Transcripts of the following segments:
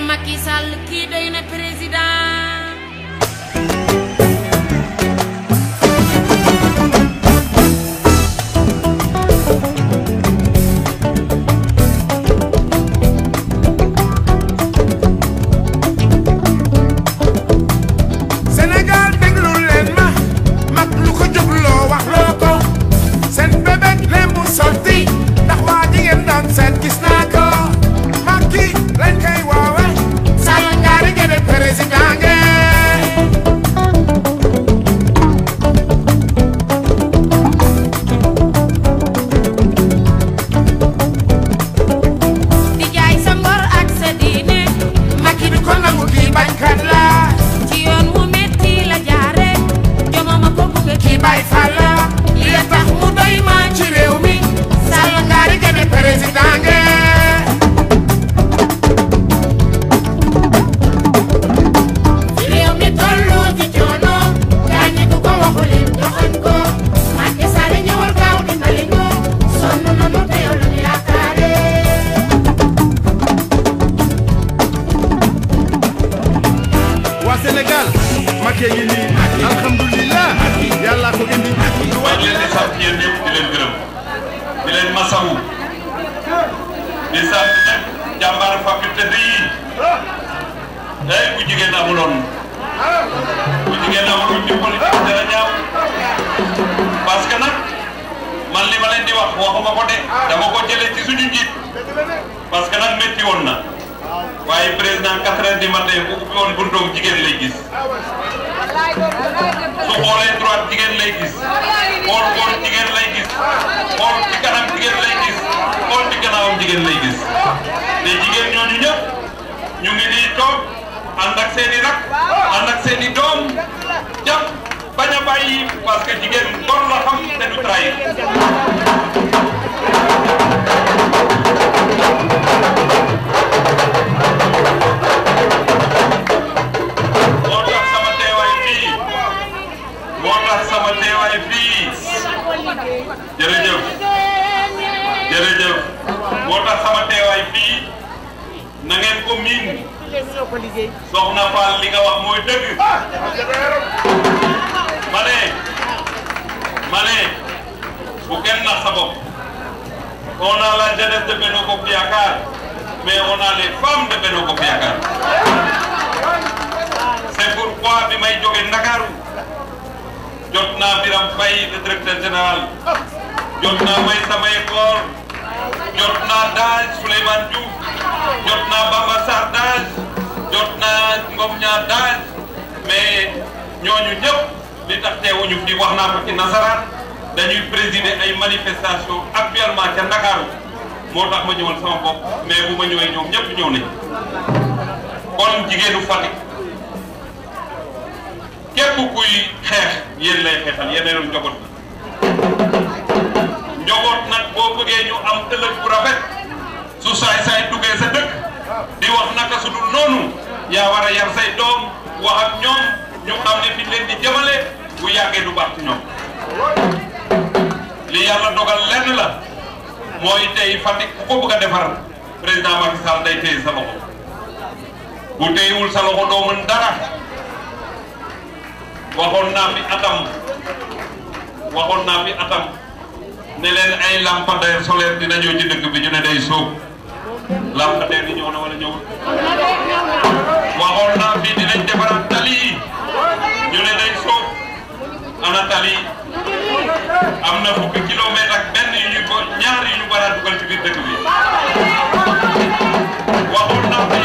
Macky Sall kii doy na président Sénégal déglu leen ma mag lu ko jógloo wax loo ko seen bébét leen mu sotti ndax waa ji ngeen doon seet gis naa ko Macky lañ koy woowe Sall ngaari gene président ngeen di jaay sa ngor ak sa diine Macky du ko nangu kii bañkat la ci yoon wu metti la jaare jomama ko bëgg kii bay fal la li tax mu doy ma ci réew mi Sall ngaari gene président ngeen réew mi tollu ci coono gaañi ku ko waxul it joxoñ ko Macky Sall ñëwal gaaw dimbali ñu sonn nanu te yow lañu yaakaare waa Sénégal Macky ngi nii alhamdulilah yàlla ko indi maa ngi leen di sant yéen ñëpp di leen gërëm di leen masawu di sant nag jàmbaar faculté bi day bu jigéen amuloon bu jigéen amuloon ci politique dara ñaaw parce que nag man li ma leen di wax waxuma ko de dama ko jëlee ci suñu njiit parce que nag métti woon na waaye président quatre heures du matin bu ubbi woon buntoom jigéen lay gis su xoolee droite jigéen lay gis xool xool jigéen lay gis xool ci kanam jigéen lay gis xool ci gannaawam jigéen lay gis te jigéen ñooñu ñëpp ñu ngi nii toog ànd ak seen i rak ànd ak seen i doom jàpp bañ a bàyyi parce que jigéen gor la xam te du trahir moo tax sama teewaay fii moo tax sama teewaay fii jërëjëf jërëjëf moo tax sama teewaay fii na ngeen ko miin soxna Fall li nga wax mooy dëgg ma ne ma ne bu kenn nax sa bopp on a la jeunesse de Benno Bokk Yaakaar mais on a les femmes de Benno Bokk Yaakaar c'est pourquoi bi may jóge Ndakaaru jot naa Biram Faye le directeur général jot naa may samay koor jot naa daaj Souleymane Diouf jot naa Bamba Sarr daaj jot naa Ngom ñaar daaj mais ñooñu ñëpp li tax teewuñu fi wax naa ko ci nasaraan dañuy présider ay manifestation actuellement ca Ndakaaru moo tax ma ñëwal sama bopp mais bu ma ñëwee ñoom ñëpp ñëw nañ kon jigéenu Fatick képp kuy xeex yéen lay xeexal yéen a njaboot bi njaboot nag boo bëggee ñu am ëllëg bu rafet su saay saay duggee sa dëkk di wax naka su dul noonu yaa war a yar say doom wax ak ñoom ñu xam ne fi leen di jëmale bu yàggee du baax ci ñoom li yàlla dogal lenn la mooy tey Fatick ku ko bëgg a defar président Macky Sall day téye sa loxo bu téyewul sa loxo doo mën dara waxoon naa fi atam waxoon naa fi atam ne leen ay lampadaire solaire dina ñëw ci dëkk bi ñu ne day sóob lampadaire yi ñëw na wala ñëwul waxoon naa fi dinañ defaraat tali yi ñu ne day sóob ana tali yi am na fukki kilomètre ak benn yu ñu ko ñaar yu ñu war a dugal ci biir dëkk bi waxoon naa fi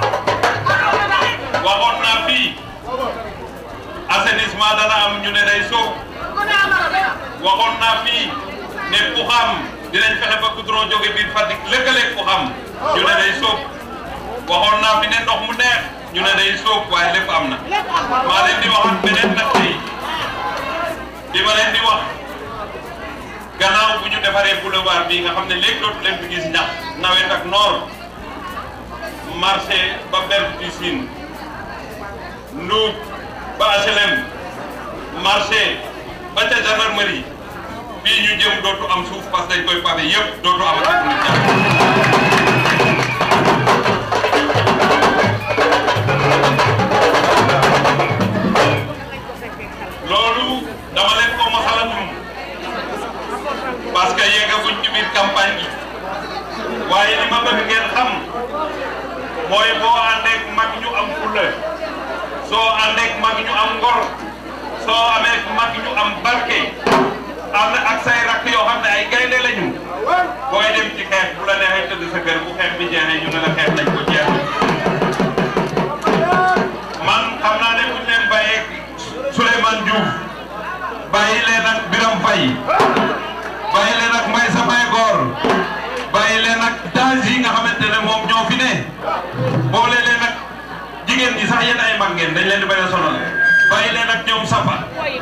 waxoon naa fi assainissement dana am ñu ne day sóob waxoon naa fii ne ku xam dinañ fexe ba goudron jóge biir Fatick lëkkaleeg ku xam ñu ne day sóob waxoon naa fi ne ndox mu neex ñu ne day sóob waaye lépp am na maa leen di waxaat beneen nag tey di ma leen di wax gannaaw bu ñu defaree boulevard bi nga xam ne léegi dootu leen fi gis ñax nawet ak noor marché ba Berge du Sine Ndoub ba HLM marché ba ca gendarmerie fii ñu jëm dootu am suuf parce que dañ koy pavé yëpp dootu am ak nit ñi àndeek mag ñu am ngor soo amee mag ñu am barke am na ak say rakk yoo xam ne ay gaynde lañu booy dem ci xeex bu la neexee tëdd sa kër bu xeex bi jeexee ñu ne la xeex nañ ko jeex man xam naa ne bu ñu leen bàyyee Souleymane Diouf bàyyi leen ak Biram Faye bàyyi leen ak Mbaye sa Baye Góor bàyyi leen ak daaj yi nga xamante ne moom ñoo fi ne boole leen ak jigéen ñi sax yéen ay mag ngeen dañ leen di bañ a sonal bàyyi leen ak ñoom Sapa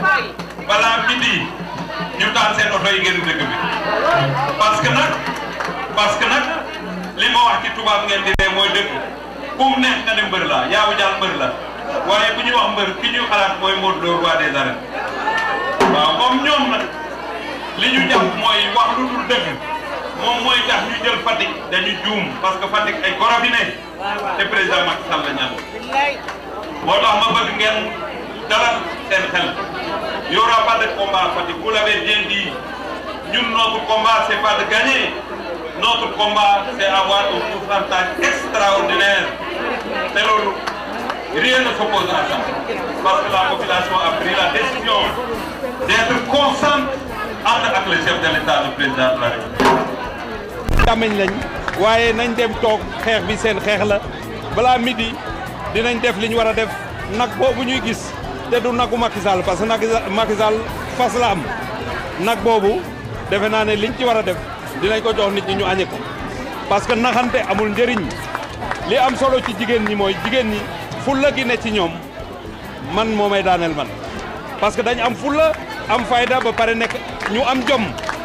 balaa midi ñu taal seen oto yi ngeen dëkk bi parce que nag parce que nag li ma wax ci tubaab ngeen di ne mooy dëkk ku mu neex nga ne mbër la yaawu jaal mbër la waaye bu ñuy wax mbër ki ñuy xalaat mooy Modou Lo roi des arènes waaw moom ñoom nag li ñu jàpp mooy wax lu dul dëgg moom mooy tax ñu jël Fatick dañu juum parce que Fatick ay goro fi ne te président Macky Sall la ñaan moo tax ma bëgg ngeen dalal seen xel y aura pas de combat à Fatick vous l'avez bien dit ñun notre combat c'est pas de gagner notre combat c'est avoir un pourcentage extraordinaire te loolu rien ne s'oppose à ça parce que la population a pris la décision d'être constante ànd ak le chef de l'État le président de la République jàmmeñ lañ waaye nañ dem toog xeex bi seen xeex la balaa midi dinañ def li ñu war a def nag boobu ñuy gis te du nagu Macky Sall parce que nag Macky Sall fas la am nag boobu defe naa ne liñ ci war a def dinañ ko jox nit ñi ñu añe ko parce que naxante amul njëriñ li am solo ci jigéen ñi mooy jigéen ñi fulla gi ne ci ñoom man moo may daaneel man parce que dañ am fulla am fayda ba pare nekk ñu am jom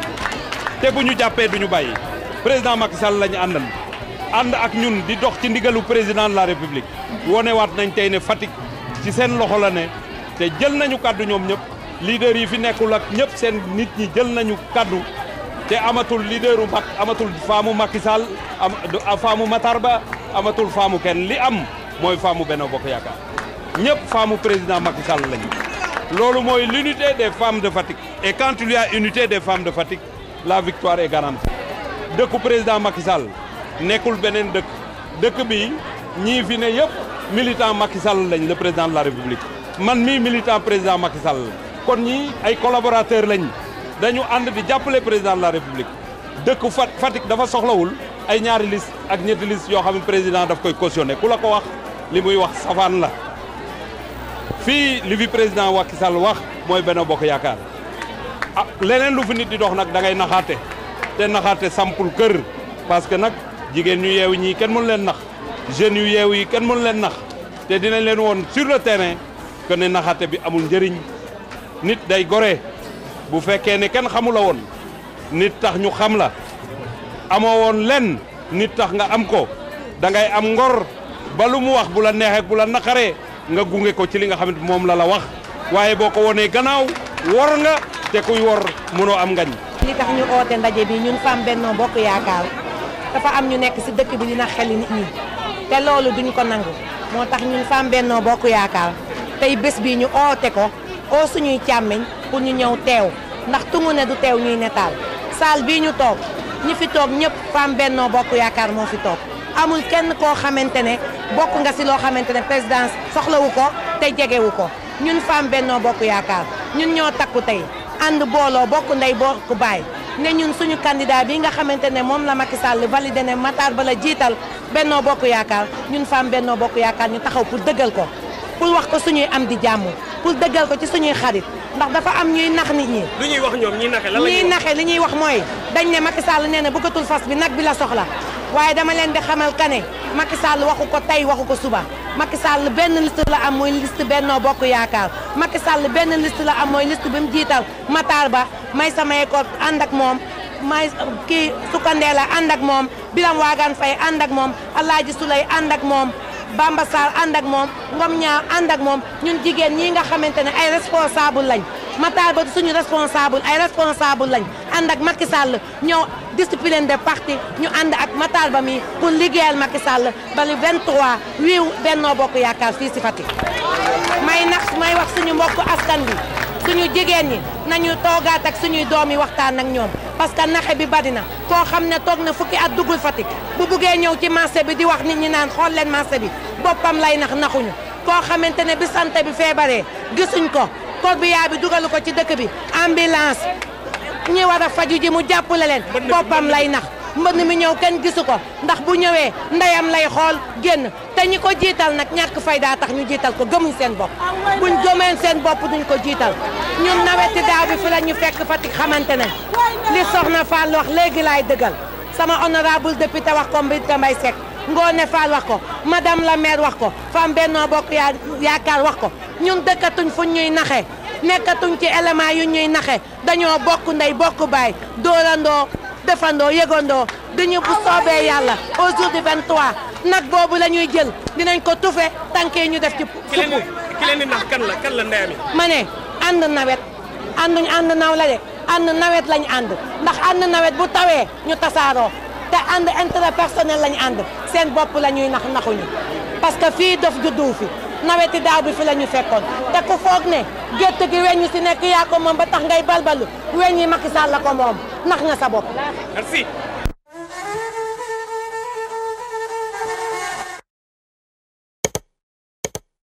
te bu ñu jàppee du ñu bàyyi président Macky Sall la ñu àndal ànd ak ñun di dox ci ndigalu président de la république wonewaat nañ tey ne Fatick ci seen loxo la ne te jël nañu kaddu ñoom ñëpp leader yi fi nekkul ak ñëpp seen nit ñi jël nañu kaddu te amatul leaderu mag amatul faamu Macky Sall am faamu Matar Ba amatul faamu kenn li am mooy faamu Benno Bokk Yaakaar ñëpp faamu président Macky Sall lañu loolu mooy l'unité des femmes de Fatick et quand il y a unité des femmes de Fatick la victoire est garantie dëkku président Macky Sall nekkul beneen dëkk dëkk bi ñii fi ne yëpp militant Macky Sall lañ le président de la République man mii militant président Macky Sall kon ñii ay collaborateurs lañ dañu ànd di jàppale président de la République dëkk Fat Fatick dafa soxlawul ay ñaari liste ak ñetti liste yoo xam ne président daf koy cautionné ku la ko wax li muy wax safaan la fii li fi président Macky Sall wax mooy Benno Bokk Yaakaar ah leneen lu fi nit di dox nag da ngay naxaate te naxaate sampul kër parce que nag jigéen ñu yeewu ñii kenn mënu leen nax jeunes yu yeewu yi kenn mënu leen nax te dinañ leen woon sur le terrain que ne naxaate bi amul njëriñ nit day gore bu fekkee ne kenn xamula woon nit tax ñu xam la amoo woon lenn nit tax nga am ko da ngay am ngor ba lu mu wax bu la neexee bu la naqaree nga gunge ko ci li nga xamante moom la la wax waaye boo ko wonee gannaaw wor nga te kuy wor mënoo am ngañ li tax ñu oote ndaje bi ñun femme Benno Bokk Yaakaar dafa am ñu nekk ci dëkk bi dina xeli nit ñi te loolu duñ ko nangu moo tax ñun femme Benno Bokk Yaakaar tey bés bi ñu oote ko oo suñuy càmmeñ pour ñu ñëw teew ndax tungu ne du teew ñuy netaal saal bii ñu toog ñi fi toog ñëpp femme Benno Bokk Yaakaar moo fi toog amul kenn koo xamante ne bokk nga ci loo xamante ne présidence soxlawu ko te jegewu ko ñun femme Benno Bokk Yaakaar ñun ñoo takku tey ànd booloo bokk ndey bokk baay ne ñun suñu candidat bi nga xamante ne moom la Macky Sall validé ne Matar Ba la jiital Benno Bokk Yaakaar ñun femme Benno Bokk Yaakaar ñu taxaw pour dëggal ko pour wax ko suñuy am di jàmm pour dëggal ko ci suñuy xarit ndax dafa am ñuy nax nit ñi. lu ñuy wax ñoom ñuy naxe lan la ñuy naxe li ñuy wax mooy dañ ne Macky Sall nee na bëggatul fas bi nag bi la soxla waaye dama leen di xamal ka ne Macky Sall waxu ko tey waxu ko suba Macky Sall benn liste la am mooy liste Benno Bokk Yaakaar Macky Sall benn liste la am mooy liste bi mu jiital Matar Ba may samay ko ànd ak moom may kii Sukandela ànd ak moom Biram Waagaan Fay ànd ak moom Alaaji Sulay ànd ak moom Bamba Sarr ànd ak moom Ngom ñaa ànd ak moom ñun jigéen ñi nga xamante ne ay responsable lañ Matar Ba suñu responsable ay responsable lañ ànd ak Macky Sall ñëw discipline de parti ñu ànd ak Matar Ba mi pour liggéeyal Macky Sall ba le 23 wiiw Benno Bokk Yaakaar fii si Fatick may nax may wax suñu mbokku askan bi suñu jigéen ñi nañu toogaat ak suñuy doom yi waxtaan ak ñoom parce que naxe bi bari na koo xam ne toog na fukki at duggul Fatick bu buggee ñëw ci marché bi di wax nit ñi naan xool leen marché bi boppam lay nax naxuñu koo xamante ne bi santé bi feebaree gisuñ ko corbillard bi dugalu ko ci dëkk bi ambulance ñi war a faju ji mu jàppale leen boppam lay nax mbënd mi ñëw kenn gisu ko ndax bu ñëwee ndeyam lay xool génn te ñi ko jiital nag ñàkk fayda tax ñu jiital ko gëmuñ seen bopp buñ gëmeen seen bopp duñ ko jiital ñun naweti daaw bi fi la ñu fekk Fatick xamante ne li soxna Fall wax léegi laay dëggal sama honorable député wax ko Mbita Mbaye Seck Ngoone Fall wax ko madame la maire wax ko femme Benno Bokk yaa yaakaar wax ko ñun dëkkatuñ fuñ ñuy naxe nekkatuñ ci élément yu ñuy naxe dañoo bokk ndey bokk baay dóorandoo defandoo yëgandoo dañu bu soobee yàlla au jour du 23 nag boobu la ñuy jël dinañ ko tufe tànkee ñu def ci ki leen suppu di ki leen di nax kan la kan la ndeyam yi ma ne ànd nawet ànduñ ànd naw la de ànd nawet lañ ànd ndax ànd nawet bu tawee ñu tasaaroo te ànd intérêt personnel lañ ànd seen bopp la ñuy nax naxuñu parce que fii dof juddu fi naweti daaw bi fi la ñu fekkoon te ku foog ne gétt gi weñ ñi si nekk yaa ko moom ba tax ngay balbalu weñ yi Macky Sall la ko moom nax nga sa bopp merci